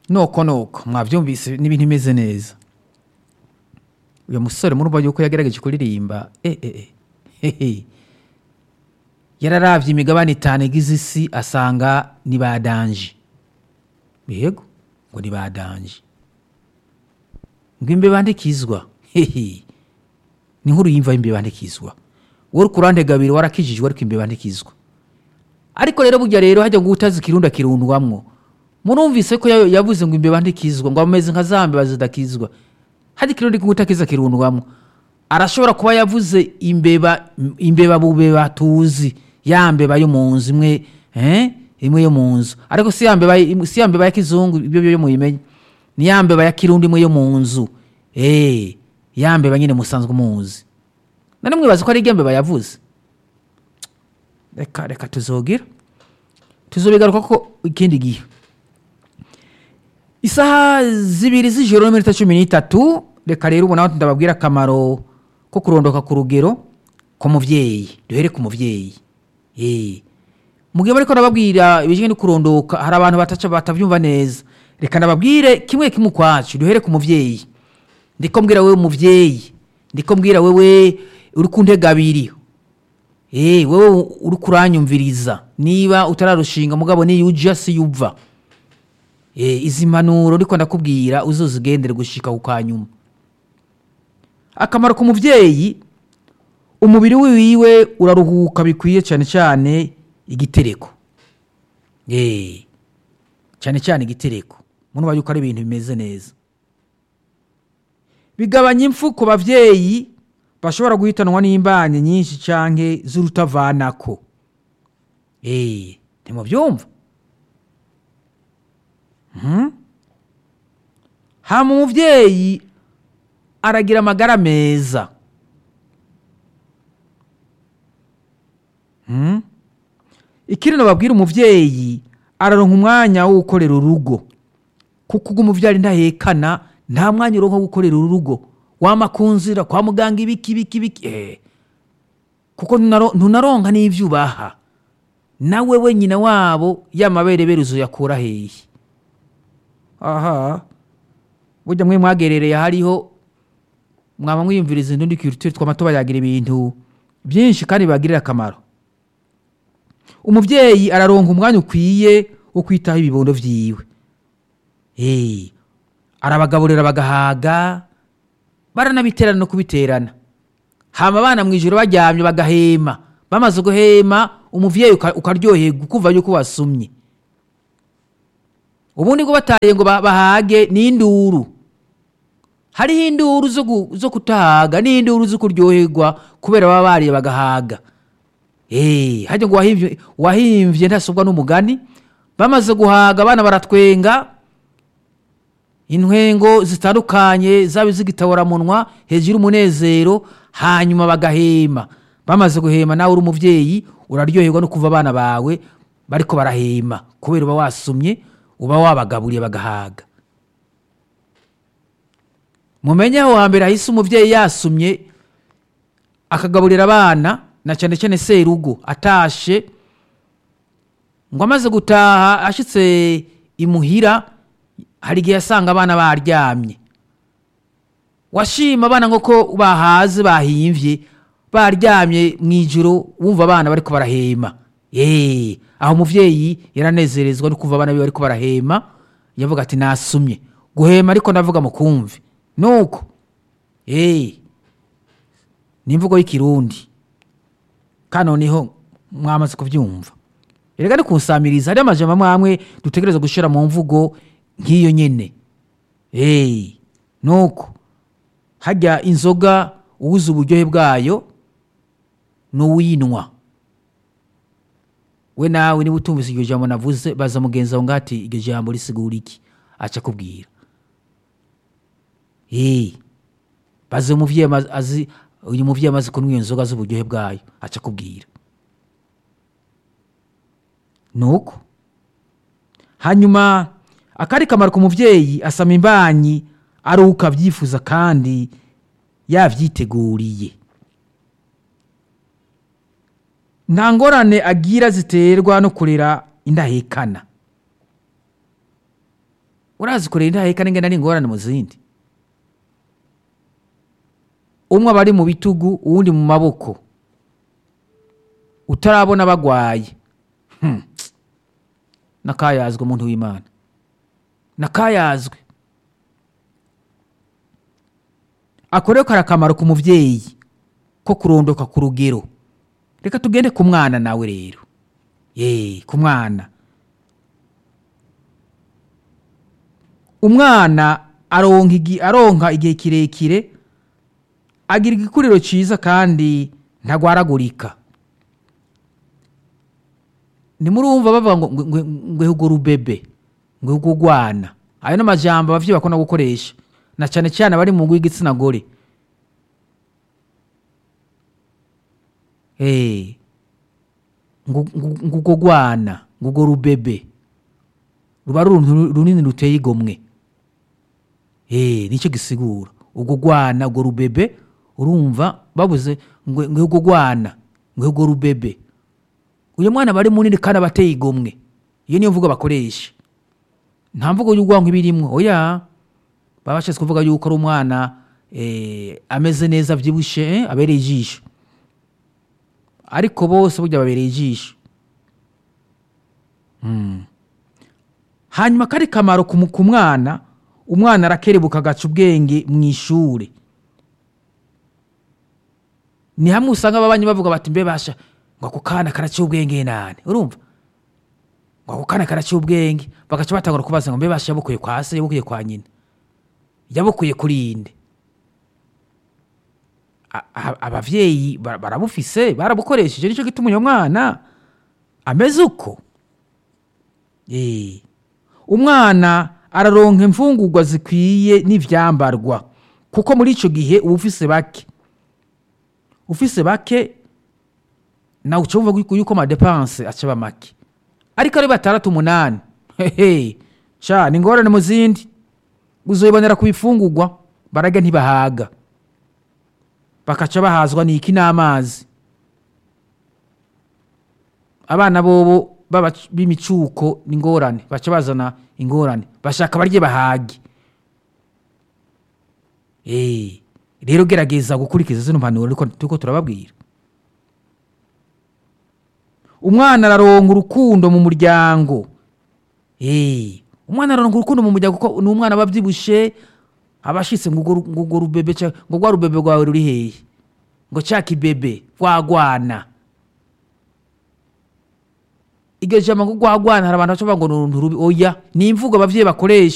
noko noko mwabyumvise n'ibintu bimeze neza uyu musore murumva yuko yagerageje kuririmba eh, eh, eh, hehe yararavye imigabane itanu igize isi asanga ni ba danje yego ngo ni ba danje ngo imbeba ndikizwa hehe ni nkuru yimva imbeba ndikizwa wowe uri kurande gabiri warakijijwe ariko imbeba ndikizwa ariko rero burya rero hajya ngo utazi ikirunda kirundwamwo murumvise ko ya- yavuze ngo imbeba ndikizwa ngo ameze nka za mbeba zidakizwa hajya ikirundi kutakiza kirundwamwo arashobora kuba yavuze imbeba imbeba bubeba tuzi ya mbeba yo mu nzu imwe eh? imwe yo mu nzu ariko si ya mbeba si ya mbeba ya kizungu ibyo byo muyimenye ni ya mbeba ya kirundi imwe yo mu nzu eh ya mbeba nyine musanzwe muzi none mwibaza ko ari irya mbeba yavuze reka reka tuzogira tuzobigaruka ko ikindi gihe isaha zibiri z'ijoro n'iminota cumi n'itatu reka rero ubu nawe ndababwira akamaro ko kurondoka ku rugero ku muvyeyi duhere ku muvyeyi Eh. mu gihe bariko nababwira ibijanye no kurondoka hari abantu bataca batavyumva neza reka nababwire kimwe kimwe ukwacu duhere ku muvyeyi ndiko mbwira wewe muvyeyi ndiko mbwira wewe uri ku ntega abiri Eh, wewe uri kuranyumviriza niba utararushinga mugabo niyo uja si yuva Eh, izi mpanuro ariko ndakubwira uzozigendere gushika ku kanyuma akamaro ku muvyeyi umubiri wiwe uraruhuka bikwiye cyane cyane igitereko Eh, cyane cyane igitereko munuba yuko ari ibintu bimeze neza bigabanya impfu ku bavyeyi bashobora guhitanwa n'imbanyi nyinshi canke z'urutavanako Eh, ntimubyumva Mhm. hama umuvyeyi aragira amagara meza Mhm. ikindi nababwira umuvyeyi araronka umwanya wo gukorera urugo kuko ubwo umuvyari ntahekana nta mwanya uronka wo gukorera urugo wama ku nzira kwa muganga ibiki ibiki ibiki eh. kuko ntunaro- ntunaronka n'ivyo ubaha nawe we nyina wabo yamaberebere uzoyakura hehe aha burya mwe mwagerereye hariho mwaba mwiyumviriza indundi kirutire twama tubayagira ibintu byinshi kandi bibagirira akamaro umuvyeyi araronka umwanya ukwiye wo kwitaho ibibondo vyiwe Eh, arabagaburira bagahaga baranabiterana no kubiterana hama abana mu ijoro baryamye bagahema bamaze guhema umuvyeyi uka- ukaryoherwa ukumva yuko wasumye ubundi ngo bataye ngo ba- bahage ni induru hariho induru zo gu- zo kutahaga n'induru zo kuryoherwa kubera baba bariye bagahaga Eh, hajya ngo wahimvye wahimvye ntasubwa n'umugani bamaze guhaga abana baratwenga intwengo zitandukanye zaba iz'igitaboramunwa hejuru umunezero hanyuma bagahema bamaze guhema nawe uri umuvyeyi uraryoherwa no kuva abana bawe bariko barahema kubera uba wasumye uba wabagaburiye bagahaga mumenye aho hambere hahise umuvyeyi yasumye akagaburira abana na cyane cyane serugo atashe ngo amaze gutaha ashitse imuhira hari igihe yasanga abana baryamye washima abana ngo ko bahaze bahimvye baryamye mu ijoro wumva abana bariko barahema Eh, aho umuvyeyi yaranezerezwa no kumva abana biwe bariko barahema yavuga ati nasumye guhema ariko ndavuga mukumve nuko Eh, ni imvugo y'ikirundi kandi noneho mwamaze kubyumva erega ni kunsamiriza hariho amajambo amwe amwe dutegereza gushira mu mvugo nk'iyo nyene hey, nuko hajya inzoga uwuzi uburyohe bwayo n'uwinwa we nawe niba utumvise iryo jambo navuze baza mugenzi wawe ngati iryo jambo risigura iki aca akubwira hey, baze umuvyeyi ama- azi uyu muvyeyi amaze kunywa iyo nzoga z'uburyohe bwayo aca akubwira nuko hanyuma akari kamaro ku muvyeyi asama imbanyi aruhuka abyifuza kandi yavyiteguriye nta ngorane agira ziterwa no kurera indahekana urazi kurera intaheka n'ingene ari ingorane mu zindi umwe aba ari mu bitugu uwundi mu maboko utarabona bagwaye Hmm. nakayazwe umuntu w'imana nakayazwe ako rero kari akamaro ku mubyeyi ko kurondoka ku rugero reka tugende ku mwana nawe rero ye ku mwana umwana aronka igi- aronka igihe kirekire agira igikuriro cyiza kandi ntagwaragurika nimurumva bavuga ngo ngo- ngo- ngo ngo rubebe ngo ngo rwana ayo ni amajambo abavyeyi bakunda gukoresha na cyane cyane abari mu ngo y'igitsina gore Eh, ngo ngo- ngo ngo rwana ngo ngo rubebe ruba ari uruntu runini ruteye igomwe Eh, nicyo gisigura ubwo rwana ubwo rubebe urumva babuze ngo ngo ubwo rwana ngo ubwo rubebe uyu mwana aba ari munini kandi aba ateye igomwe iyo niyo mvugo bakoresha nta mvugo y'urwango iba irimwo oya baba bashatse kuvuga yuko ari umwana eh, ameze neza abyibushe eh, abereye ijisho ariko bose burya babereye ijisho Mm. hanyuma kari kamaro ku mu- ku mwana umwana arakerebuka agaca ubwenge mu ishuri ni hamwe usanga ababanyi bavuga bati mbe basha ngo ako kana karaciye ubwenge nane urumva ngo ako kana karaciye ubwenge bagaca batangura kubaza ngo mbe basha yabukuye kwa se yabukuye kwa nyina yabukuye kuri inde A- a- abavyeyi bara- barabufise barabukoresheje nicyo gituma uyo mwana ameze uko Eh. umwana araronka imfungurwa zikwiye n'ivyambarwa kuko muri ico gihe uba ufise bake ufise bake nawe uca wumva yuko- yuko amadepanse acaba make ariko ari batandatu umunani hehe sha ni ingorane mu zindi uzoyibonera ku bifungurwa bararya ntibahaga bakaca bahazwa n'iki n'amazi abana bobo baba b'imicuko ni ingorane baca bazana ingorane bashaka barye bahage Eh, rero gerageza gukurikiza zino mpanuro ariko turiko turababwira umwana araronka urukundo mu muryango Eh, umwana araronka urukundo mu muryango kuko ni umwana aba abyibushe aba ashitse ngo urwo ru- ngo urwo rubebe ca- ngo rwa rubebe rwawe ruri hehe ngo ca kibebe rwagwana iryo jambo ngo rwagwana hari abantu baca bavuga ngo ni uruntu rubi oya ni imvugo abavyeyi bakoresha